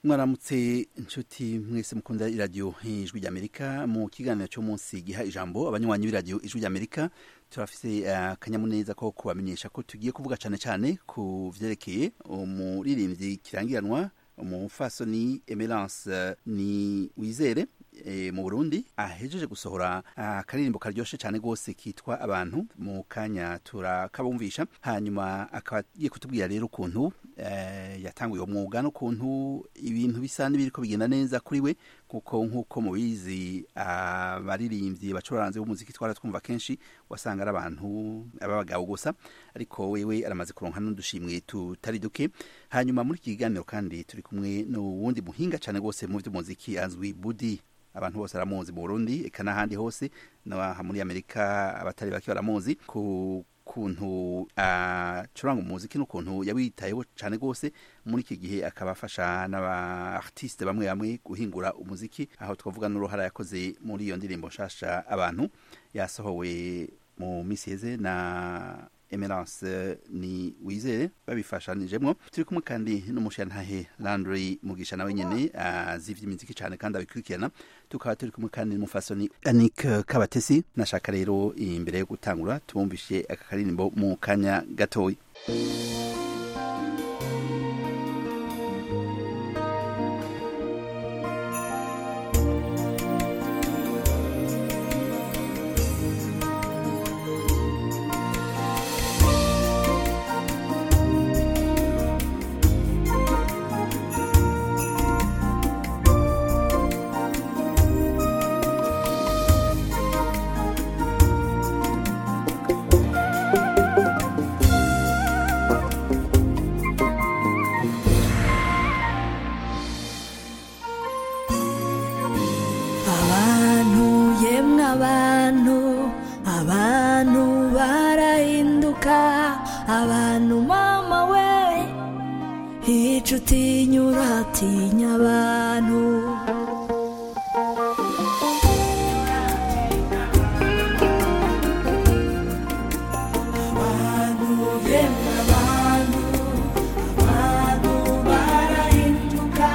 mwaramutse inshuti mwese mukunda iradiyo ijwi ry'amerika mu kiganiro cy'umunsi giha ijambo abanywanyi b'iradiyo ijwi ry'amerika turafise akanyamuneza ko kubamenyesha ko tugiye kuvuga cyane cyane ku vyerekeye umuririmbyi kirangiranwa umufasoni emerance ni wizere e, mu burundi ahejeje gusohora akaririmbo karyoshe cyane rwose kitwa abantu mu kanya turakabumvisha hanyuma akaba agiye kutubwira rero ukuntu e, yatanguye uwo mwuga n'ukuntu ibintu bisa n'ibiriko bigenda neza kuri we kuko nk'uko mubizi abaririmbyi bacuranzi b'umuziki twara twumva kenshi wasanga ari abantu b'abagabo gusa ariko wewe aramaze kuronka n'udushimwe tutari duke hanyuma muri iki kiganiro kandi turi kumwe n'uwundi muhinga cyane rwose mu by'umuziki azwi budi abantu bose baramuzi mu burundi eka n'ahandi hose n'aha muri amerika abatari bake baramuzi ku kuntu acuranga uh, umuziki n'ukuntu yawitayeho cyane rwose muri iki gihe akaba afasha n'aba-artiste bamwe bamwe guhingura umuziki aho twavuga n'uruhara yakoze muri iyo ndirimbo nshasha abantu yasohowe mu minsi yeze na emerance ni wizere babifashanijemwo turi kumwe kandi n'umushantahe landry mugisha nawe nyene azivye imiziki cane kandi abikurikirana tukaba turi kumwe kandi n'umufasoni anik kabatesi nashaka rero imbere yo gutangura tubumvishe aka karirimbo mu kanya gatoya abantu mama we hica utinyura atinya abantu abantu yemwe abantu abantu barahinduka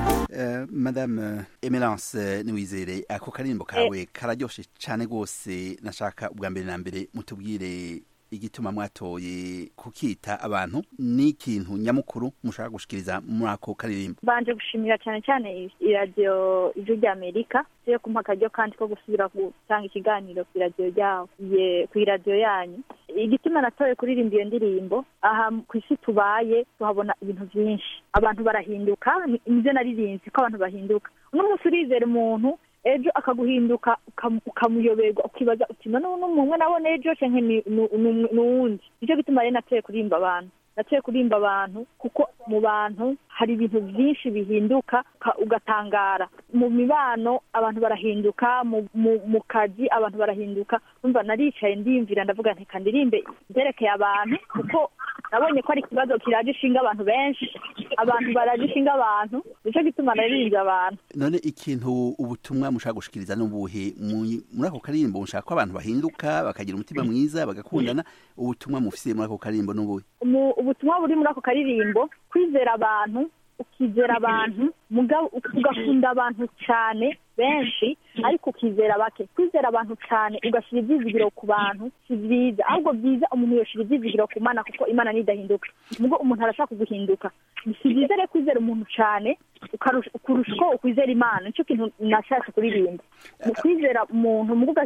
Uh, madame emerance niwizere ako karirimbo kawe kararyoshe cyane rwose nashaka ubwa mbere na mbere mutubwire igituma mwatoye kukita abantu ni ikintu nyamukuru mushaka gushikiriza muri ako karirimbo banje gushimira cyane cyane iradiyo ijwi ry'amerika yo kumpa akaryo kandi ko gusubira gutanga ikiganiro ku iradiyo ryawo ku iradiyo yanyu igituma natoye kuririmba iyo ndirimbo aha ku isi tubaye tuhabona ibintu byinshi abantu barahinduka nibyo naririnzi ko abantu bahinduka uno munsi urizera umuntu ejo akaguhinduka ukamuyoberwa ukibaza uti none n'umwe nabona ejo cyangwa n'uwundi nicyo gituma rero nateye kurimba abantu nateye kurimba abantu kuko mu bantu hari ibintu byinshi bihinduka ugatangara mu mibano abantu barahinduka mu kazi abantu barahinduka numva naricaye ndiyumvira ndavuga nti kandirimbe byerekeye abantu kuko nabonye ko ari ikibazo kiraje ishinga abantu benshi abantu baraje ishinga abantu nicyo gituma naririnze abantu none ikintu ubutumwa mushaka gushikiriza n'ubuhe muri ako karirimbo mushaka ko abantu bahinduka bakagira umutima mwiza bagakundana ubutumwa mufise muri ako karirimbo n'ubuhe ubutumwa buri muri ako karirimbo kwizera abantu ukizera abantu ugakunda abantu cyane benshi ariko ukizera bake kwizera abantu cyane ugashyira ibyizigiro ku bantu si byiza ahubwo byiza umuntu yoshyira ibyizigiro ku mana kuko imana nidahinduka nubwo umuntu arashaka kuguhinduka si byiza rero kwizera umuntu cyane kurusha uko ukwizera imana nicyo kintu nashatse kuririmba mu kwizera umuntu mu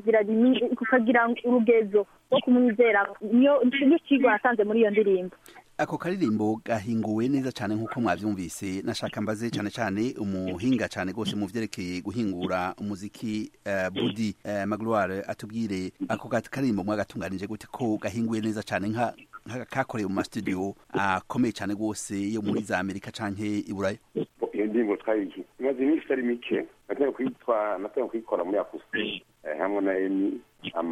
ukagira urugezo rwo kumwizera niyo kigo nasanze muri iyo ndirimbo ako karirimbo gahinguwe neza cyane nk'uko mwabyumvise nashaka mbaze cyane cyane umuhinga cyane rwose mu byerekeye guhingura umuziki uh, budi uh, magloire atubwire ako karirimbo mwagatunganije gute ko gahinguwe neza cyane nka kakorewe mu mastudio akomeye uh, cyane rwose yo muri za amerika canke i burayi iyo ndirimbo twayiki imaze iminsi itari mike natanga kuyitwa natanga kuyikora muri akusti hamwe na emi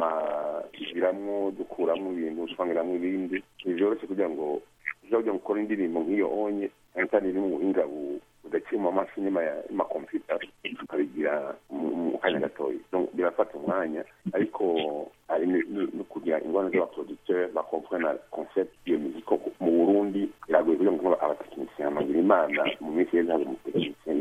amasubiramwo dukuramwo ibintu twangiramwo ibindi ntibyoroshye kugira ngo uza kugira ngo ukore indirimbo nk'iyo onye cyane cyane iri mu buhinga budaciye mu maso inyuma y'amakompiyuta tukabigira mu kanya gatoya birafata umwanya ariko hari no kugira ingorane z'abaproducteur bakomprena concept iyo muziko mu burundi biragoye kugira ngo abatekinisiye amagira imana mu minsi yeze hari umutekinisiye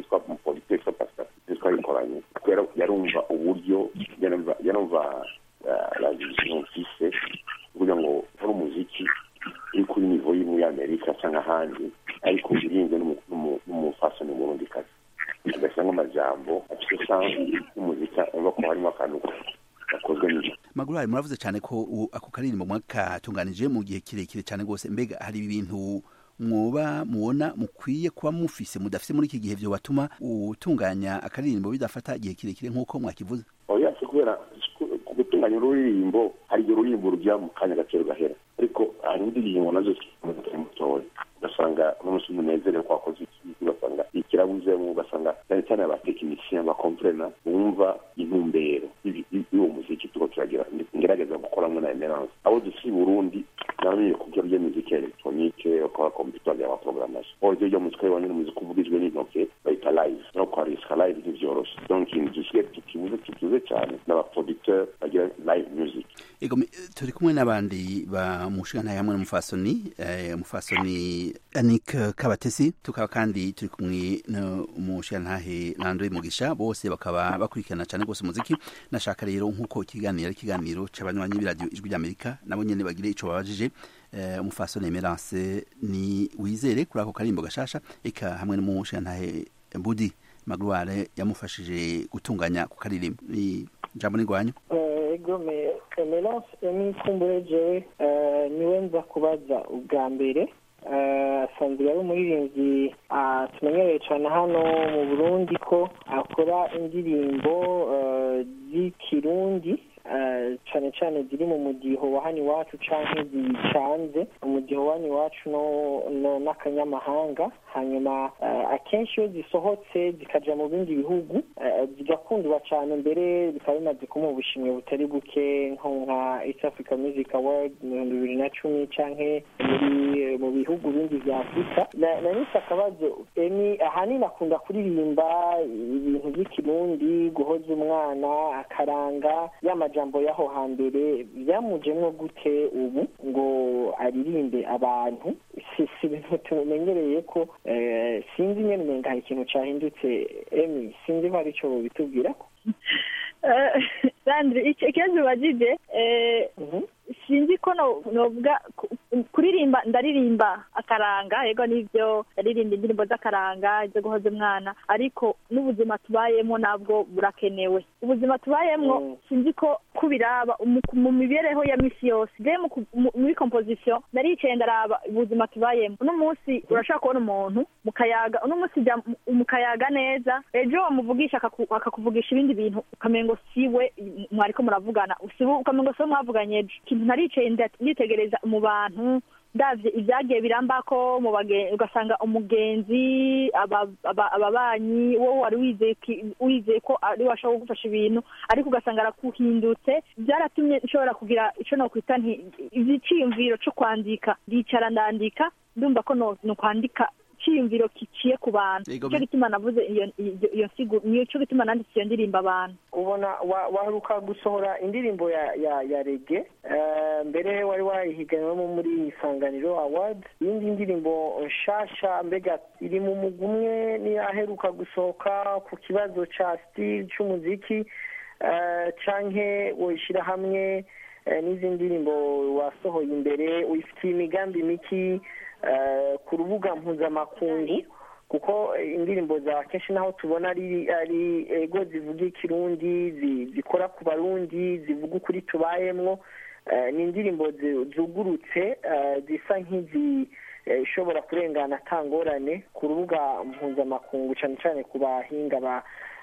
numva uburyo njya numva la vision mfise kugira ngo ukore umuziki uri kuri nivo yo muri amerika cyangwa ahandi ariko urinzwe n'umufasoni murundi kazi ugasanga amajambo afite sansi y'umuziki urabona ko harimo akantu gakozwe neza magurari muravuze cyane ko u- ako karirimbo mwakatunganije mu gihe kirekire cyane rwose mbega hari ibintu mwoba mubona mukwiye kuba mufise mudafise muri iki gihe vyo batuma utunganya akaririmbo bidafata igihe kirekire nk'uko mwakivuze oya si kubera ku- ku gutunganya ururirimbo hari igihe ururirimbo rujya mu kanya gato rugahera ariko hari indirimbo nazo zitari mutoya ugasanga n'umunsi umunezero ko wakoze iki ugasanga ikirabuzemo ugasanga cyane cyane abatekinisiye bakomplena bumva intumbero y'ibi- y'uwo muziki turiko turagira ngerageza gukoramo na emerance abo dusi i burundi namenye kubyo rya muziki electronique bakora computer ya programmation oryo ryo muziki wanyine umuziki uvugijwe n'intoke bayita live no kwarisika live ntivyoroshe donc dusigaye tukibuze tukibuze cyane n'abaproducteur bagira live music ego mi- turi kumwe n'abandi ba mushikana hamwe n'umufasoni eh, umufasoni Anik Kabatesi tukaba kandi turi kumwe n'umushikantahe Landry Mugisha bose bakaba bakurikirana cyane rwose umuziki nashaka rero nk'uko ikiganiro ari ikiganiro c'abanywanyi b'iradiyo ijwi ry'Amerika nabo nyene bagire ico babajije eh, umufasoni Emerance ni wizere kuri ako karimbo gashasha eka hamwe n'umushikantahe Budi Magloire yamufashije gutunganya ku karirimbo Ni- ijambo ni rwanyu ego me emerance emi kumbure jewe eh, niwe nza kubaza ubwa mbere Eh, asanzwe ari umuririmbyi ah, tumenyereye cyane hano mu burundi ko akora indirimbo eh, z'ikirundi eh, cyane cyane ziri mu mudiho wa hano iwacu canke zicanze umudiho wa hano iwacu no- no- n'akanyamahanga hanyuma eh, akenshi iyo zisohotse zikaja mu bindi bihugu eh, zigakundwa cyane mbere bikaba bimaze kumuha ubushimwe butari buke nko nka east africa music award mu bihumbi bibiri na cumi canke muri mu bihugu bindi vya afurika Na- nanise akabazo emi ahanini akunda kuririmba ibintu by'ikirundi guhoza umwana akaranga y'amajambo y'aho hambere byamujemwo gute ubu ngo aririmbe abantu si si ibintu tumenyereye ko eh, sinzi nyene umenga hari ikintu cahindutse emi sinzi ko hari ico bitubwirako sandri icyo ikibazo ubajije eh, Mhm. sinzi ko no- novuga ku- kuririmba ndaririmba akaranga yego nivyo ndaririmba indirimbo z'akaranga izo guhoza umwana ariko n'ubuzima tubayemo nabwo burakenewe ubuzima tubayemo Mm. sinzi ko kubiraba mu- mu mibereho ya misi yose je mu ku- mu- muri composition naricaye ndaraba ubuzima tubayemo uno munsi urashobora kubona umuntu mukayaga uno munsi jya mu- mukayaga neza ejo wamuvugisha akaku- akakuvugisha ibindi bintu ukamengo siwe mwariko muravugana usibu ukamengo siwe mwavuganye ejo ikintu naricaye nda- nditegereza mu bantu ndavye ibyagiye birambako mu bage- ugasanga umugenzi aba- aba- ababanyi wowe wari wizeye ki- wizeye ko ari washobora kugufasha ibintu ariko ugasanga arakuhindutse byaratumye nshobora kugira ico nokwita nti igiciyumviro co kwandika ndicara ndandika ndumva ko no no kwandika iciyumviro kiciye ku bantu Yego, nico bi- gituma navuze iyo iyo- iyo nsigo nico gituma nanditse iyo ndirimbo abantu ubona wa- waheruka gusohora indirimbo ya ya ya rege eh, mbere wari wayihiganywemo muri isanganiro award iyindi ndirimbo nshasha mbega iri mu mugwi umwe niyaheruka gusohoka ku kibazo ca stile c'umuziki eh, canke woyishira hamwe eh, n'izindi ndirimbo wasohoye imbere uyifitiye imigambi miki eh, ku rubuga mpuzamakungu kuko eh, indirimbo za kenshi naho tubona ari ari ego zivuga ikirundi zi- zikora ku barundi zivuga ukuri tubayemwo eh, ni indirimbo zi- zugurutse eh, zisa nk'izi eh, ishobora kurengana atangorane ku rubuga mpuzamakungu cyane cyane ku bahinga ba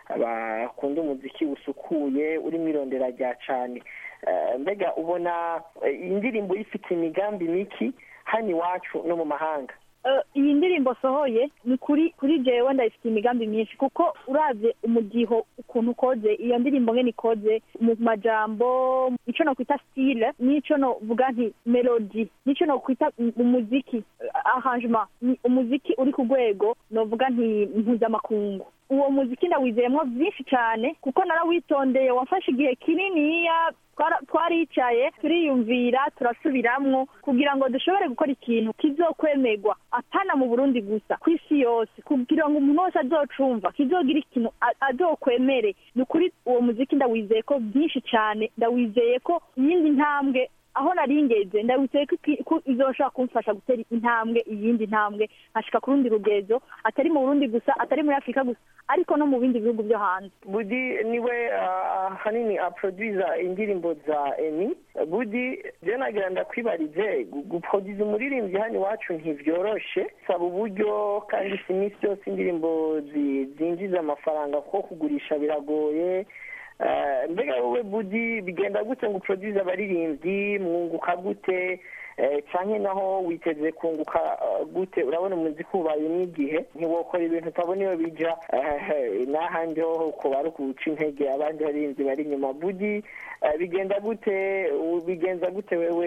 bakunda umuziki usukuye urimo irondera rya cane Eh, mbega ubona eh, indirimbo ifite imigambi miki hano iwacu no mu mahanga Eh, iyi ndirimbo sohoye ni kuri kuri jewe ndayifitiye imigambi myinshi kuko uravye umudiho ukuntu ukoze iyo ndirimbo ngene ikoze mu majambo ico nokwita style n'ico novuga nti melody n'ico nokwita umuziki eh, arrangement ni umuziki uri ku rwego novuga nti mpuzamakungu uwo muziki ndawizeyemo byinshi cyane kuko narawitondeye wafashe igihe kininiya twara- twaricaye turiyumvira turasubiramwo kugira ngo dushobore gukora ikintu kizokwemerwa atana mu burundi gusa ku isi yose kugira ngo umuntu wese azocumva kizogira ikintu a- azokwemere ni ukuri uwo muziki ndawizeye ko byinshi cyane ndawizeye ko iyindi ntambwe aho nari ngeze ndabutse ko iki- ko izoshobora kumfasha gutera intambwe iyindi ntambwe nkashika ku rundi rugezo atari mu burundi gusa atari muri afurika gusa ariko no mu bindi bihugu byo hanze budi niwe ah, ahanini aproduza indirimbo za emi budi je nagira ndakwibarize gu- guproduza umuririmbyi hano iwacu ntivyoroshe saba uburyo kandi si iminsi yose indirimbo zi- zinjiza amafaranga kuko kugurisha biragoye Eh, mbega wowe budi bigenda gute ngo uproduce abaririmbyi mwunguka gute eh, canke naho witeze kunguka eh, gute urabona umuziki ubaye n'igihe ntiwokora ibintu utabona iyo bija eh, n'ahandi ho kuba ari ukuca intege abandi baririmbyi bari inyuma budi eh, bigenda gute u- bigenza gute wewe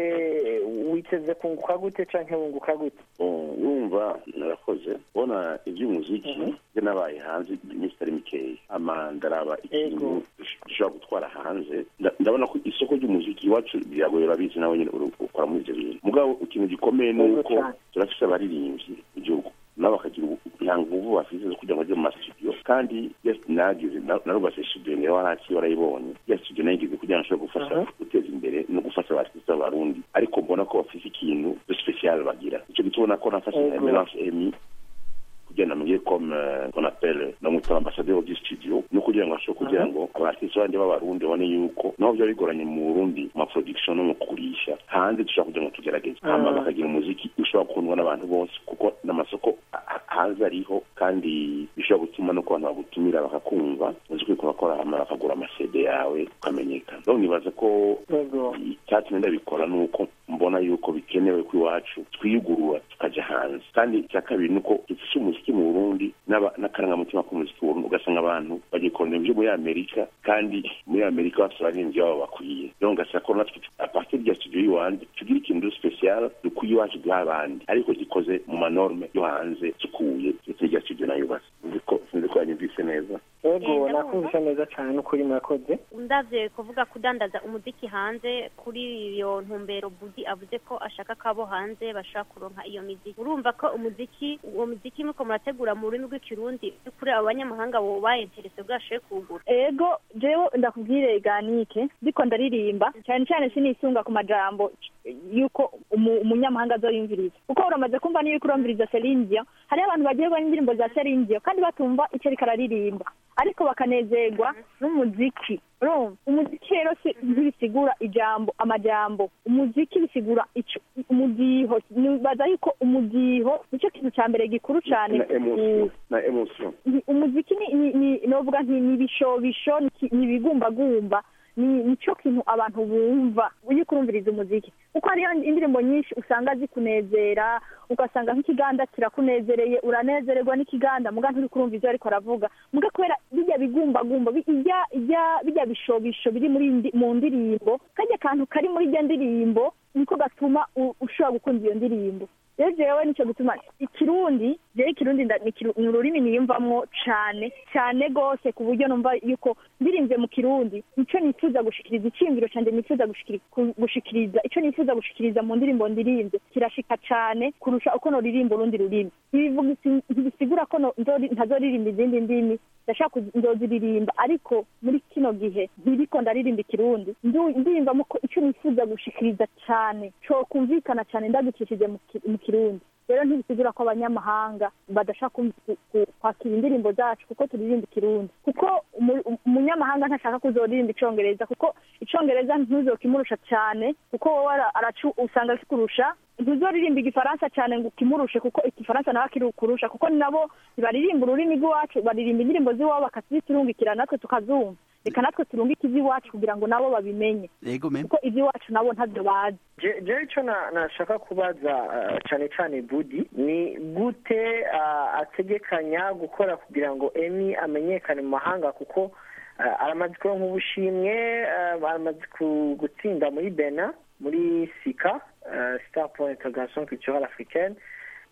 witeze kunguka gute canke wunguka gute yumva narakoze ubona iby'umuziki byo nabaye hanze iminsi itari mikeya ama ndaraba ikintu Ego. dushobora gutwara hanze Nda- ndabona ko isoko ry'umuziki iwacu biragoye urabizi nawe nyine uri- ukora muri ibyo bintu mugabo ikintu gikomeye ni Ego uko cyane. turafise abaririmbyi mu gihugu nabo bakagira ubu- nta nguvu bafise zo kugira ngo bajye mu masitudiyo kandi yes, nagize na- narubatse studio niyo waraki warayibonye ya studio nayigize kugira ngo nshobore gufasha Aha. guteza imbere no gufasha abartiste b'abarundi ariko mbona ko bafise ikintu de special bagira icyo gituma ko nafashe Ego. emerance emi kugira ngo namenye comme euh, qu'on appelle namwita ambassadeur du studio no kugira ngo ashobore kugira ngo abartiste bandi b'abarundi babone yuko naho byaba bigoranye mu burundi mu maproduction no mu kugurisha hanze dushobora kugira ngo tugerageze hama Ah. bakagira umuziki ushobora gukundwa n'abantu bose kuko n'amasoko a- a- hanze ariho kandi bishobora gutuma no ku bantu bagutumira bakakumva uzi ko uriko urakora hama bakagura amasede yawe ukamenyekana rero nibaza ko Ego. icyatumye ndabikora ni uko mbona yuko bikenewe ko iwacu twiyugurura tukajya hanze kandi icya kabiri ni uko dufite umuziki mu burundi n'aba- n'akarangamutima k'umuziki mu burundi ugasanga abantu bagikorana ibyo muri amerika kandi muri amerika bafite abaririmbyi babo bakwiye rero ngasanga ko natwe apartir rya studio y'iwanjye tugira ikintu special dukwiye iwacu duha abandi ariko gikoze mu manorme yo hanze sukuye ndetse n'irya studio nayubatse sinzi ko sinzi ko yanyumvise neza Ego Eh, nakumvise neza cyane n'ukuri murakoze ndavye kuvuga kudandaza umuziki hanze kuri iyo ntumbero budi avuze ko ashaka ko abo hanze bashaka kuronka iyo miziki urumva ko umuziki uwo muziki muko murategura mu rurimi rw'ikirundi kuri abo banyamahanga bo bayenterese bwashoye kuwugura ego jewe ndakubwire ganike ndiko ndaririmba cyane cyane sinisunga ku majambo yuko umu- umunyamahanga azoyumviriza kuko uramaze kumva niyo uriko urumviriza Celine Dion hariho abantu bagirwa n'indirimbo za Celine Dion kandi batumva icyo ariko araririmba ariko bakanezerwa n'umuziki urumva umuziki rero si ntibisigura ijambo amajambo umuziki bisigura ico umudiho nibaza yuko umudiho nicyo kintu cya mbere gikuru cyane na emotion na emotion ni- umuziki ni ni ni novuga nti ni ibishobisho ni ki- ni ibigumbagumba ni nicyo kintu abantu bumva iyo kurumviriza umuziki kuko hariyo indirimbo nyinshi usanga zikunezera ugasanga nk'ikiganda kirakunezereye uranezererwa n'ikiganda muga nturi kurumva ibyo ariko aravuga muga kubera bijya bigumbagumba bi- ijya ijya bijya bishobisho biri muri ndi- mu ndirimbo kajya kantu kari muri iryo ndirimbo niko gatuma u- ushobora gukunda iyo ndirimbo rero jewe nicyo gutuma ikirundi jewe ikirundi nda- ni ikiru- ni ururimi niyumvamwo cane cane gose ku buryo numva yuko ndirimvye mu kirundi nico nifuza gushikiriza iciyumviro canje nifuza gushikiri- ku- gushikiriza ico nifuza gushikiriza mu ndirimbo ndirimvye kirashika cane kurusha uko noririmba urundi rurimi ntibivuga isi- ntibisigura ko no- nzori- ntazoririmba izindi ndimi ndashaka kuzi- nzoziririmba ariko muri kino gihe ntiriko ndaririmba ikirundi ndu- ndiyumvamo ko ico nifuza gushikiriza cane cokumvikana cane ndagicishije mu ki- mu kirundi rero ntibisigura ko abanyamahanga badashaka kum- ku- ku- kwakira indirimbo zacu kuko turirimba ikirundi kuko umu- umunyamahanga ntashaka kuzoririmba icongereza kuko icongereza ntuzokimurusha cane kuko wowe ara- aracu usanga kikurusha ntuzoririmba igifaransa cyane ngo ukimurushe kuko igifaransa nawe akirukurusha kuko nabo ntibaririmba ururimi rw'iwacu baririmba indirimbo z'iwabo bakaziturungikira natwe tukazumva reka natwe turungike iby'iwacu kugira ngo nabo babimenye ego mem kuko iby'iwacu nabo ntabyo bazi Je- jewe icyo na- nashaka kubaza ah, cyane cyane budi ni gute ah, ategekanya gukora kugira ngo emi amenyekane mu mahanga kuko ah, aramaze kuronka ubushimwe ah, aramaze ku- gutsinda muri bena muri sika ah, star pour integration culturelle africaine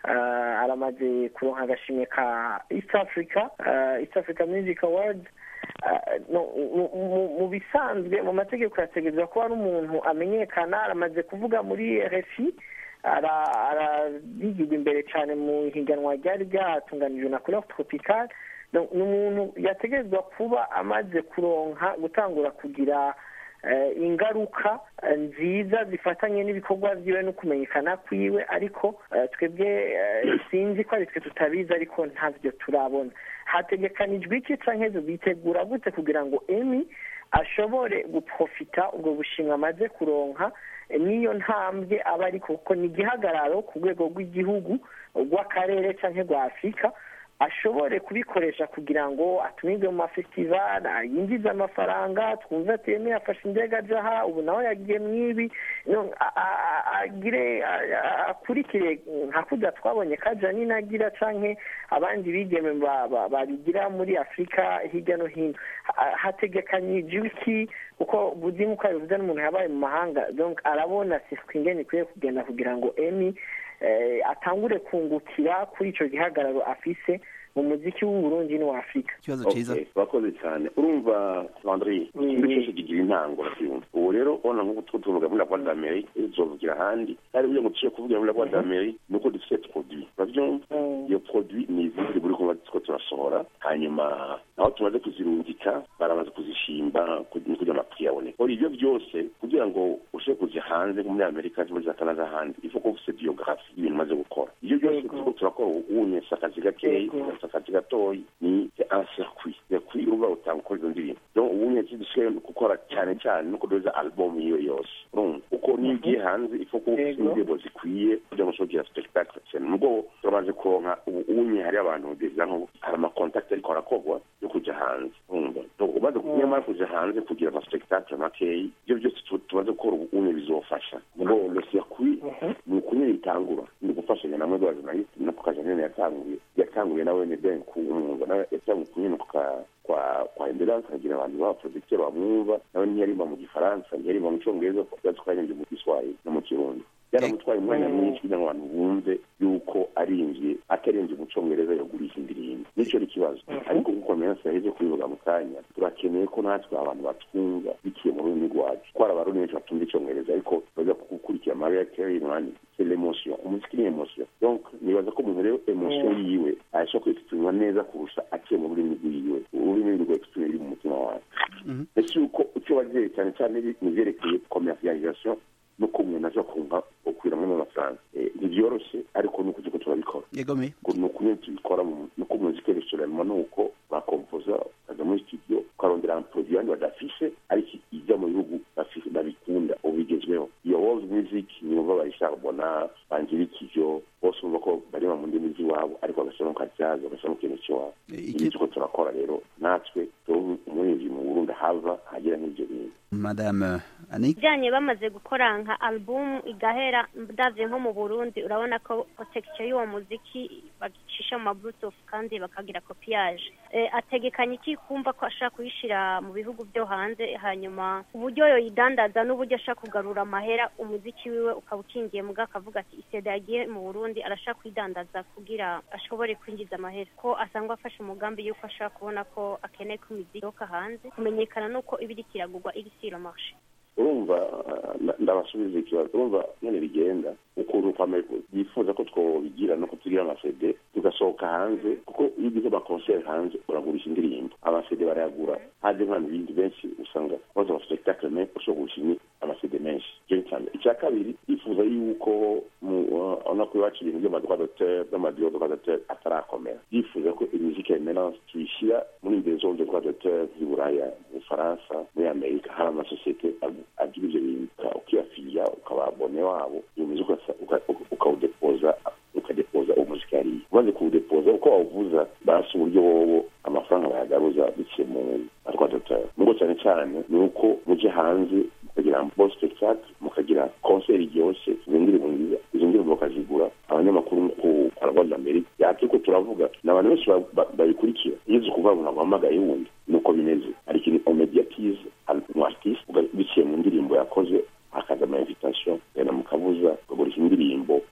eh, aramaze kuronka agashimwe ka east africa eh, east africa music awards Eh, no, mu- mu- mu bisanzwe mu mategeko yategerezwa kuba ari umuntu amenyekana aramaze kuvuga muri rfi ara- arabigirwa imbere cyane mu higanwa ryari ryatunganijwe na couleur tropical No, ni umuntu yategerezwa kuba amaze kuronka gutangura kugira eh, ingaruka eh, nziza zifatanye n'ibikorwa byiwe no kumenyekana kwiwe ariko eh, twebwe eh, sinzi ko ari twe tutabizi ariko ntabyo turabona hategekanijwe iki canke bitegura gute kugira ngo emi ashobore guprofita ubwo bushimwe amaze kuronka eh, n'iyo ntambwe aba ariko kuko ni igihagararo ku rwego rw'igihugu rw'akarere canke rwa afurika ashobore kubikoresha kugira ngo atumirwe mu mafestivali yinjize amafaranga twumve ati yemeye afashe indege aja aha ubu nawe yagiye mwibi no, a- a- a- agire a- a- akurikire nka kurya twabonye kaja nina agira canke abandi bigeme ba- ba- babigira muri afurika hirya no hino Ha- hategekanyijwe iki kuko buzimu uko abivuze n'umuntu yabaye mu mahanga donc arabona sisiko ingene ikwiye kugenda kugira ngo emi eh, atangure kungukira kuri ico gihagararo afise mu muziki w'uburundi n'uwa afurika ikibazo cyiza Okay, urakoze cyane urumva landry Mm. ikintu cyose kigira intango urabyumva ubu rero ubona nk'uko tuba tuvuga muri laboire d'ameri tuzovugira ahandi kandi burya ngo tuciye kuvugira muri laboire d'ameri ni uko dufite produit urabyumva Mm. iyo produit ni izindi buri kumwe two turasohora hanyuma aho tumaze kuzirungika baramaze kuzishimba kugira kugira amakiriya aboneke ora ibyo byose kugira ngo ushobore kujya hanze nko muri amerika cyangwa muri za canada ahandi il faut ko ufite biyografi y'ibintu umaze gukora ibyo byose Yego. turiko turakora ubunye si akazi gakeyi Yego. si akazi gatoyi ni un circuit circuit uruba utanga ukora izo ndirimbo donc ubunye dusigaye gukora cyane cyane no kudoza album iyo yose urumva uko niyo ugiye hanze il faut ko ufite Yego. indirimbo zikwiye kugira ngo ushobore kugira spectacle cyane nubwo turamaze kuronka ubu unye hari abantu deja nko hari amakontakiti ariko arakorwa yo kujya hanze urumva donc umaze nyamara kujya hanze kugira ama spectacle makeyi ibyo byose tu- tumaze gukora ubu unye bizofasha ngo le circuit ni ukunyura itangura ni gufashanya namwe rwajurnaliste no kukaja nyene yatanguye yatanguye nawe ni ben ku umwuga nawe yatanguye kunyene kuka kwa kwa endurance akagira abantu baba producteur bamwumva nawe ntiyarimba mu gifaransa ntiyarimba mu cyongereza yazi ko yarimbye mu giswahili no mu kirundi byaramutwaye umwanya mwinshi kugira ngo abantu bumve yuko arinjiye atarinjiye mu cyongereza yagurisha indirimbo nicyo ari ikibazo ariko nkuko mensi yaheze kubivuga mu kanya turakeneye ko natwe abantu batwumva biciye mu rurimi rwacu ko hari abarundi benshi batumva icyongereza ariko baza gukurikira mariya carey mwani c'est l'émotion umuziki ni emotion donc nibaza ko umuntu rero emotion yiwe ashobora kwexprima neza kurusha aciye mu rurimi rwiwe ururimi rwe exprime riri mu mutima wawe ese yuko icyo wagiye cyane cyane ni ibyerekeye commercialisation nuko umuntu aza kumva ukwiramo amafaranga Eh, ntibyoroshye ariko nuko turiko turabikora yegome ni ukuntu tubikora mu- nuko umuziki restaurant ni uko bakompoza ukaja muri studio ukarondera produit abandi badafise ariko ijya mu bihugu bafise babikunda ubu bigezweho iyo world music niwumva bayisharbona bangirikivyo bose bumva ko bareba mu ndimi z'iwabo ariko bagashyiramo kajazi bagashyiramo ikintu cy'iwabo iki- ibi turiko turakora rero natwe turi umurinzi mu burundi hava hagera n'ibyo bintu madame anik bijyanye bamaze gukora nka album igahera ndabye nko mu burundi urabona ko protection y'uwo muziki bagicisha mu ma bluetooth kandi bakagira copiage eh, ategekanya iki kumva ko ashaka kuyishira mu bihugu byo hanze hanyuma uburyo yoyidandaza n'uburyo ashaka kugarura amahera umuziki wiwe ukaba ukingiye muga akavuga ati iseda yagiye mu burundi arashaka kuyidandaza kugira ashobore kwinjiza amahera ko asangwa afashe umugambi yuko ashaka kubona ko akeneye ko imiziki isohoka hanze kumenyekana n'uko iba iriko iragurwa iri sur le marché urumva uh, nda- ndabasubiza ikibazo urumva nyine bigenda ukuntu kwame yifuza ko twobigira no kutugira amasede tugasohoka hanze kuko iyo ugize amakonseri hanze uragurisha indirimbo amasede barayagura haje nk'abantu bindi benshi usanga baza ama spectacle menshi ushobora kugurisha imi- amasede menshi icyo ni icya mbere icya kabiri yifuza yuko mu uh, urabona ko iwacu ibintu by'amadroit d'auteur n'amadiyo droit d'auteur atarakomera yifuza ko imiziki ya emerance tuyishyira muri imbere zone de droit d'auteur z'i buraya mu bufaransa muri amerika hari amasosiyete agu- agira ibyo bintu uka- ukiyafiliya ukaba abone wabo iyo muziki ukasa- uka- uka- ukawudepoza ukadepoza umuziki hariya umaze kuwudepoza uko wawuvuza basi uburyo wowo amafaranga bayagaruza biciye mu droit d'auteur nubwo cyane cyane ni uko mujye hanze mukagira bon spectacle mukagira concert iryoshye izo ndirimbo nziza izo ndirimbo bakazigura abanyamakuru ku paragwa d'Amerique yati ko turavuga ni abantu benshi ba- ba- babikurikira iyo uzi kuvuga ngo ntabwo wahamagaye wundi nuko bimeze hari ikintu omediatize umu artiste uga- biciye mu ndirimbo yakoze hakaza ama invitation genda mukabuza ukagurisha indirimbo no cyane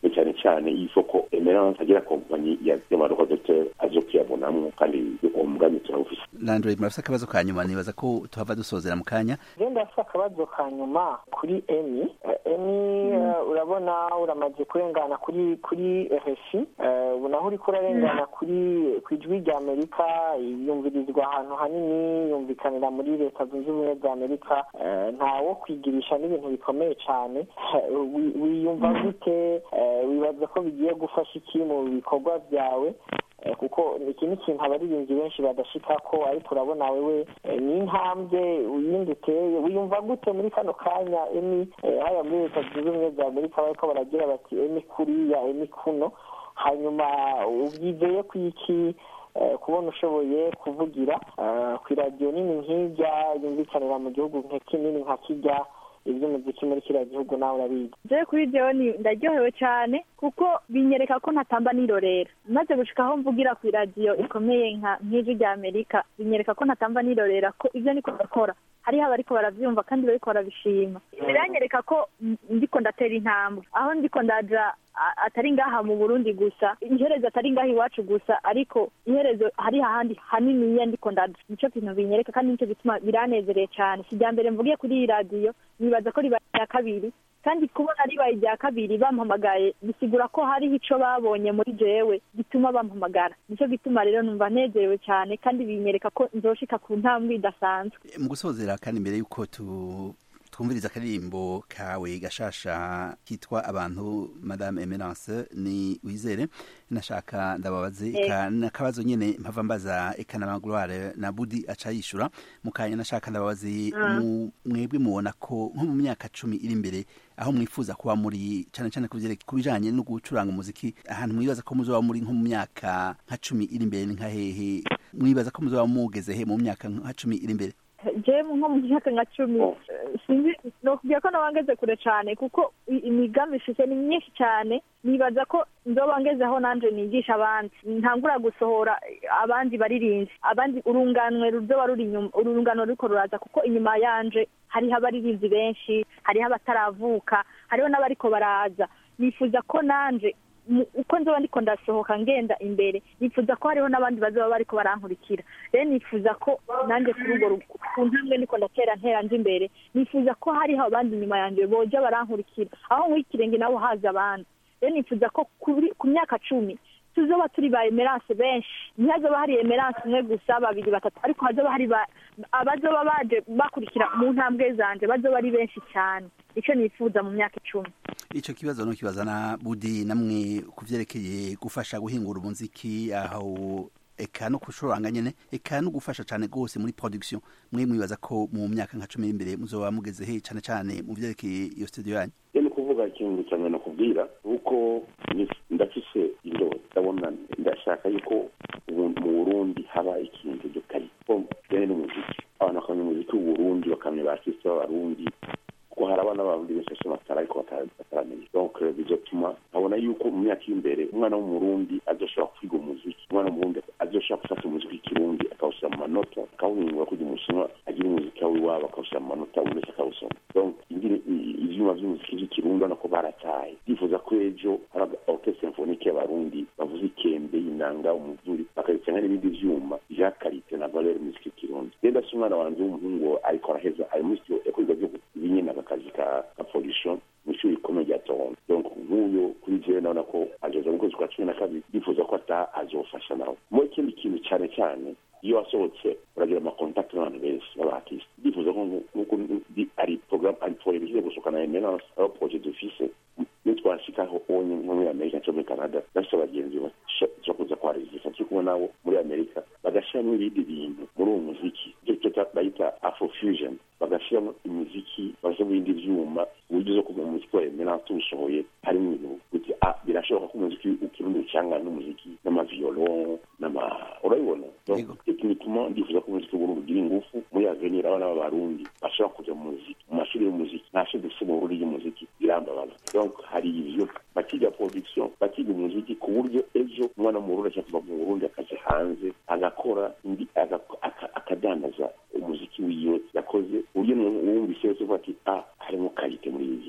cyane y'isoko emerance agira kompanyi y'amarokodoteri aje kuyabonamo kandi uwo mugambi turawufise landre murafise akabazo ka nyuma nibaza ko tuhava dusozera mu kanya je ndafise akabazo ka nyuma kuri emi Eh, emi eh, urabona uramaze kurengana kuri kuri rfi ubu naho uriko urarengana kuri ku ijwi rya amerika yumvirizwa ahantu hanini yumvikanira muri leta zunze ubumwe za amerika Eh, ntawo kwigirisha n'ibintu bikomeye cyane Eh, wi- wiyumva gute Eh, wibaza ko bigiye gufasha iki mu bikorwa byawe Eh, kuko iki ni ikintu abaririmbyi benshi badashika ko ariko urabona wewe eh, ni intambwe uyindi uteye wiyumva gute muri kano kanya emi eh, haya muri leta zunze ubumwe za amerika bariko baragira bati emi kuriya emi kuno hanyuma ubyizeye ku iki eh, kubona ushoboye kuvugira eh, ku iradiyo nini nk'irya yumvikanira mu gihugu nka kinini nka kirya iby'umuziki muri kiriya gihugu nawe urabizi je kuri jewe ni ndaryohewe cyane kuko binyereka ko ntatamba nirorera maze gushika aho mvugira ku iradiyo ikomeye nka nk'ijwi rya amerika binyereka ko ntatamba nirorera ko ibyo niko ndakora hariho abariko baravyumva kandi bariko barabishima biranyereka ko m- ndiko ndatera intambwe aho ndiko ndaja a- atari ngaha mu burundi gusa iherezo atari ngaha iwacu gusa ariko iherezo hari hahandi haniniya ndiko ndaja nico kintu binyereka kandi nico gituma biranezereye cyane si irya mbere mvugiye kuri iyi radiyo nibaza ko ribaye irya kabiri kandi kubona ribaye irya kabiri bampamagaye bisigura ko hariho ico babonye muri jewe gituma bampamagara nico gituma rero numva nezerewe cyane kandi binyereka ko nzoshika ku ntambwe idasanzwe mu gusozera kandi mbere yuko tu twumviriza akaririmbo kawe gashasha kitwa abantu madame emerance ni wizere nashaka ndababaze eka nakabazo nyene mpava mbaza eka na magloire na budi aca yishura mukanya nashaka ndababaze mu- mwebwe mubona ko nko mu myaka cumi iri imbere aho mwifuza kuba muri cane cane kuvyereka ku bijanye no gucuranga umuziki ahantu mwibaza ko muzoba muri nko mu myaka nka cumi iri imbere ni nka hehe mwibaza ko muzoba mugeze he mu myaka nka cumi iri imbere je nko mu myaka nka cumi eh, sinzi nokubwira ko nabangeze kure cyane kuko i- imigambi ifise ni myinshi cyane nibaza ko nzoba ngeze aho nanje nigisha abandi ntangura gusohora eh, abandi baririnzi abandi urunganwe ruzoba ruri inyuma urunganwe ruriko ruraza kuko inyuma yanje hariho abaririnzi benshi hariho abataravuka hariho n'abariko baraza nifuza ko nanje mu- uko nzoba ndiko ndasohoka ngenda imbere nifuza ko hariho n'abandi bazoba bariko barankurikira rero nifuza ko nanjye kuri urwo rugo ku ntambwe ndiko ndatera ntera nje imbere nifuza ko hariho abandi inyuma yanjye boja barankurikira aho nk'ikirenge nabo haza abandi rero nifuza ko kuri- ku myaka cumi tuzoba turi ba emerance benshi ntihazoba hari emerance umwe gusa babiri batatu ariko hazoba hari ba- abazoba baje bakurikira mu ntambwe zanje bazoba ari benshi cyane icyo nifuza mu myaka icumi ico kibazo no kibaza na budi namwe kuvyerekeye gufasha guhingura umuziki aho eka no kucuranga nyene eka no gufasha cane gose muri production mwe mwibaza ko mu myaka nka cumi iri imbere muzoba mugeze he cane cane mu vyerekeye iyo studio yanyu rero ni kuvuga ikintu cyane nakubwira uko ni- ndafise indobo ndabona ndashaka yuko ubu mu burundi haba ikintu gitari ko bene n'umuziki abantu bakamenya umuziki w'uburundi bakamenya ba artiste b'abarundi kuko hari abana b'abarundi benshi bafite amatara ariko batara- bataramenya donc eh, bizotuma nkabona yuko mu myaka iri imbere umwana w'umurundi azoshobora kwiga umuziki umwana w'umurundi azoshobora gufata umuziki w'ikirundi akawushyira mu manota akawuhingura kugira umushinwa agira umuziki wawe iwabo akawushyira mu manota buri wese akawusoma donc ingiri- i- ivyuma vy'umuziki vy'ikirundi urabona ko barataye ndifuza ko ejo hari orchestre symphonique y'abarundi bavuza ikembe inanga umuvuri bakabitanga n'ibindi vyuma vya karite na valeur muziki y'ikirundi rero ndafise umwana wanje w'umuhungu ariko araheza ari muri studio yakwiga vyo binyene akazi ka ka production mw'ishuri rikomeye rya toronto donc nk'uyo kuri jewe ndabona ko azoza mu kwezi kwa cumi na kabiri ndifuza ko ata azofasha nawe mu ikindi kintu cane cane iyo wasohotse uragira amakontakti n'abantu benshi b'abaartiste ndifuza ko nku- nk'uko ndi- ari programme ari projet bigiye gusohoka na emerance aho projet dufise iyo twashikaho onye nko muri amerika cyangwa muri canada bafise abagenzi bashobora kuza kwarizisa turi kumwe nabo muri amerika bagashiramo ibindi bintu muri uwo muziki icyo cyo bayita afrofusion bagashiramo imiziki bagashyiramo ibindi vyuma uburyo zo kuva mu muziki wa emerance tuwusohoye harimo ibintu kuti ah birashoboka ko umuziki ukirundi ucangana n'umuziki n'amaviolon n'ama urabibona Donc, Yego. techniquement ndifuza ko umuziki w'uburundi ugira ingufu muri avenir abana b'abarundi bashobora kuja mu muziki mu mashuri y'umuziki nta shuri dufise mu burundi y'umuziki birambabaza donc hari ivyo bakiga production bakiga umuziki ku buryo ejo umwana w'umurundi ashaka kuva mu burundi akaja hanze agakora indi aga- aka- akadandaza umuziki wiwe yakoze uburyo n'uwumvise wese uvuga ati ah harimo karite muri ibi bintu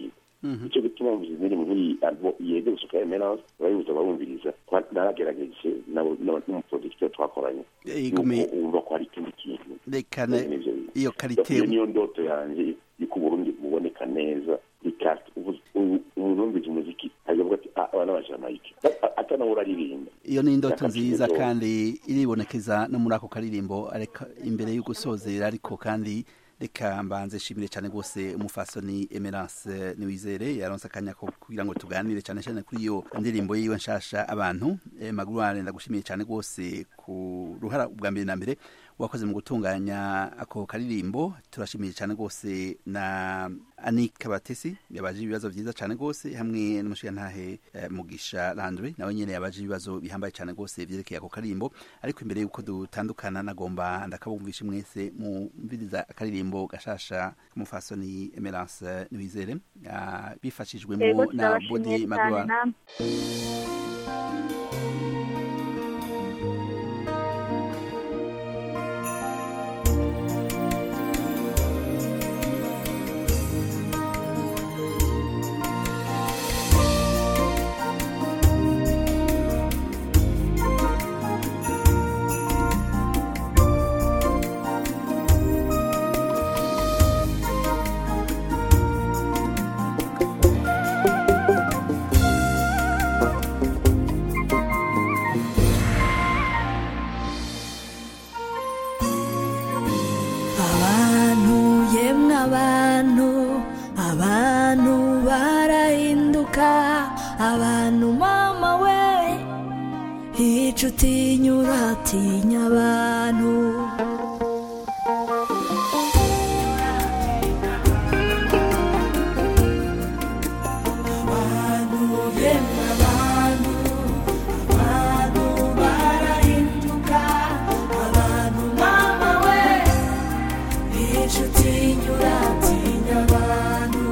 icyo gituma mvuze indirimbo nk'iyi albo yeze gusohoka emerance abayibuza barumviriza Twa- naragerageje nabo- nabo- n'umuproducteur twakoranye Igumi- Yuko wumva ko hari ikindi kintu reka Ibyo ne- nivyo bintu. iyo karite iyo niyo ndoto yanjye yuko uburundi buboneka neza ikati umuntu wumvise umuziki akavuga ati "Ah, aba n'abajamayike atanawe uraririmba iyo ni indoto Yakati nziza indoto. kandi iribonekeza no muri ako karirimbo areka imbere yo gusozera ariko kandi reka mbanze shimire cyane rwose umufasoni emerance niwizere yaronse akanya ko kugira ngo tuganire cyane cyane kuri iyo ndirimbo yiwe nshasha abantu eh, magruane ndagushimiye cyane rwose ku ruhara ubwa mbere na mbere wakoze mu gutunganya ako karirimbo turashimiye cyane rwose na anika batesi yabaje ibibazo byiza cyane rwose hamwe n'umushirantahe eh, mugisha landry nawe nyene yabaje ibibazo bihambaye cyane rwose vyerekeye ako karirimbo ariko imbere yuko dutandukana nagomba ndakabumvisha mwese mumviriza akaririmbo gashasha k'umufasoni emerance niwizere ah, yego bifashijwemo na turabashimiye bodi cyane magruane namwe abantu yemwe abantu abantu barahinduka abantu mama we hica utinyura atinya abantu abantu yemwe abantu abantu barahinduka abantu mama we inshuti nyura atinya abantu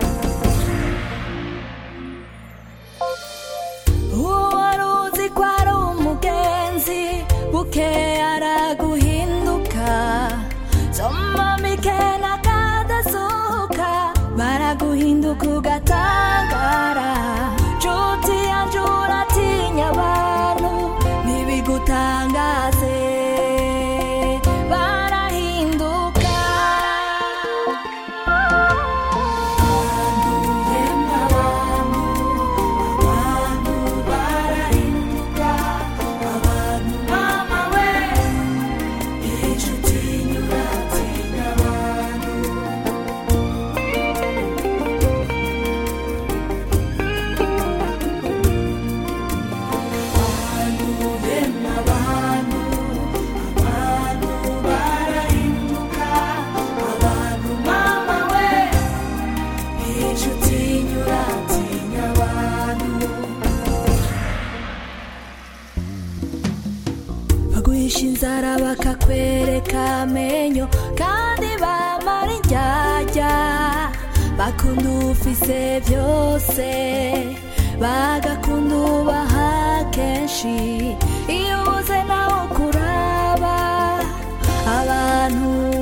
uwo wari uzi ko ari umugenzi buke araguhinduka soma mike na kadasuka baraguhinduka ugatangara nshuti yanjye uratinya abantu ntibigutangaze barahinduka abantu yemwe abantu abantu barahinduka abantu mama we inshuti nyura atinya abantu abantu bemwe abantu abantu barahinduka abantu mama we inshuti nyura atinya abantu baguhisha inzara bakakwereka amenyo kandi bamara indyarya bakunda ufise byose bagakunda ubaha kenshi iyo ubuze nawe kuraba abantu